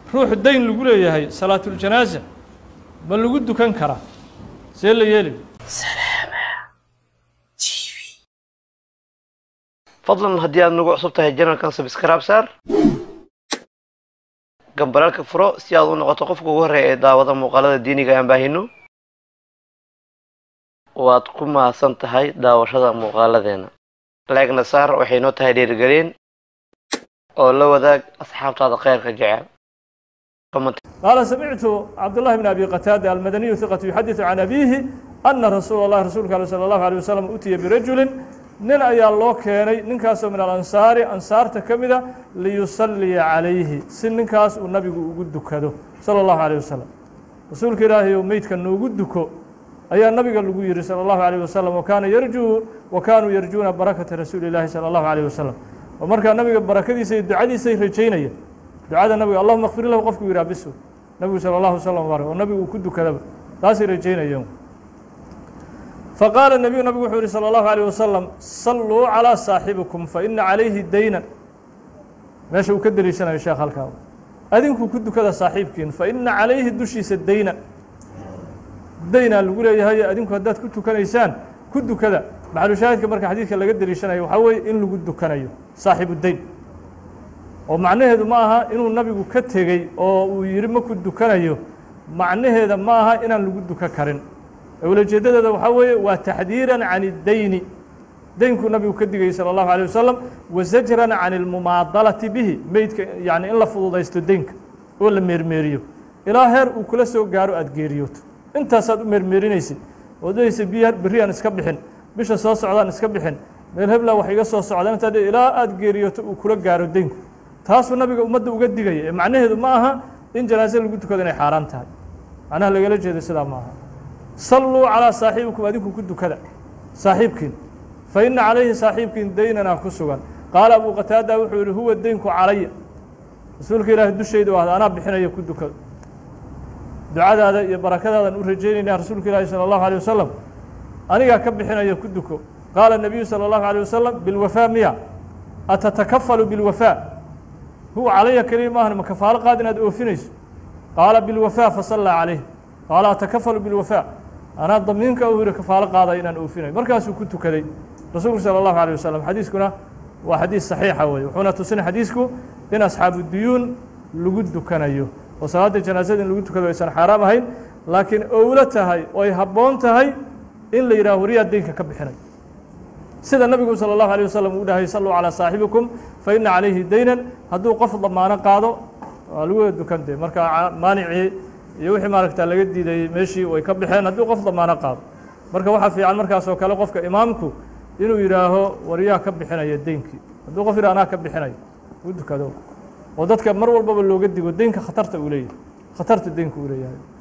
ruux dayn lagu leeyahay salaatuljanaaza ma lagu dukan karaa see la yeeli fadlan haddii aad nagu cusub tahay janalkan sabskraib saar gambalaalka furo si aad u noqoto qofka ugu horreeya ee daawada muuqaalada diiniga aan baahino waad ku mahadsan tahay daawashada muuqaaladeena laegna saar waxay noo tahay dhiirigelin oo la wadaag asxaabtaada khayrka jecel qaala samictu cabdullahi bn abi qataada almadaniyu hiqatu yuxadiثu can abiihi ana rasuula اllahi rasuulka ale salى اllahu alيه wasalam utiya birajulin nin ayaa loo keenay ninkaasoo min alansaari ansaarta ka mida liyusaliya calayhi si ninkaas uu nabigu ugu dukado salى اllahu alيه wasalam rasuulka ilaahay ou meydka noogu duko ayaa nabiga lagu yihi salى اllahu alيه wasalam wakaana yarjuu wa kaanuu yarjuuna barakata rasuuli اllahi salى اllahu alيه wasalam oo markaa nabiga barakadiisa iyo ducadiisay rajaynaya ducada nabiga allahuma kfir lahu qofku yihaa bisu nabigu salى اllahu slm barak oo nabigu uu ku dukadaba taasay rajaynayeen faqaala nebiyu nabigu wuxuu yihi salى اllahu alيه wasalam salluu calىa saaxibikum faina calayhi daynan meesha uu ka deliishanayo sheekh halkaa adinku ku dukada saaxiibkiin faina calayhi dushiisa daynan daynaa lagu leeyahay adinku haddaad ku tukanaysaan ku dukada maxalushaahidka marka xadiidka laga deliishanayo waxaa weeye in lagu dukanayo saaxibu dayn oo macnaheedu ma aha inuu nabigu ka tegey oo uu yihi ma ku dukanayo macnaheeda ma aha inaan lagu duka karin ulajeedadeeda waxaa weeye waa taxdiiran can اdeyni deynkuu nabigu ka digayay salى اllahu alيه wasalam wa zajran can اlmumaadalati bihi meydka yani in la fududaysto deynka oo la meermeeriyo ilaa heer uu kula soo gaaro aada geeriyooto intaasaad u meermeerinaysid oo daysa biya berriyaan iska bixin bisha soo socdaan iska bixin meel hebla wax iga soo socdaan intaa ilaa aada geeriyooto uu kula gaaro deynku taasuu nabiga ummadda uga digaya ee macnaheedu ma aha in janaaze lagu tukado inay xaaraan tahay macnaha lagala jeedo sidaa ma aha salluu calىa saaxibikum adinku ku dukada saaxiibkiin fa ina calayhi saaxiibkiin daynanaa ku sugan qaala abu qataada wuxuu yihi huwa deynku calaya rasuulka ilaahi dushayda ahda anaa bixinaya ku dukado ducadaada iyo barakadaadan u rajaynayna rasuulka ilaahi salى اllahu alيه wasalam anigaa ka bixinaya ku duko qaala الnabiyu salى اllahu alيه wasalam bilwafaa miya atatakafalu bilwafaa huwa calaya keliya maahan ma kafaalo qaad inaad oofinayso qaala bilwafaa fasallaa calayh qaala atakafalu bilwafaa anaa damiinka u yihi kafaalo qaaday inaan oofinayo markaasuu ku tukaday rasuulku salى اllahu alيه wasalam xadiiskuna waa xadiis saxiixa weye wuxuuna tusin xadiisku in asxaabu duyuun lagu dukanayo oo salaada janaasada in lagu tukado aysan xaaraam ahayn laakiin owlo tahay oo ay habboon tahay in la yidhaho wariyaa deynka ka bixinay sida nabigu salى اllahu alيه wasalam uu dhahay salluu calىa saaxibikum fa ina calayhi daynan hadduu qof damaano qaado waa lagu wada dukan de marka maanicii iyo wixii maaragta laga diidayey meeshii way ka baxeen hadduu qof damaano qaado marka waxaa fiican markaas oo kale qofka imaamku inuu yidhaaho waryaa ka bixinaya deynkii hadduu qof yidhah anaa ka bixinayo u dukado oo dadka mar walbaba looga digo deynka khatarta uu leeyahay khatarta deynka uu leeyahay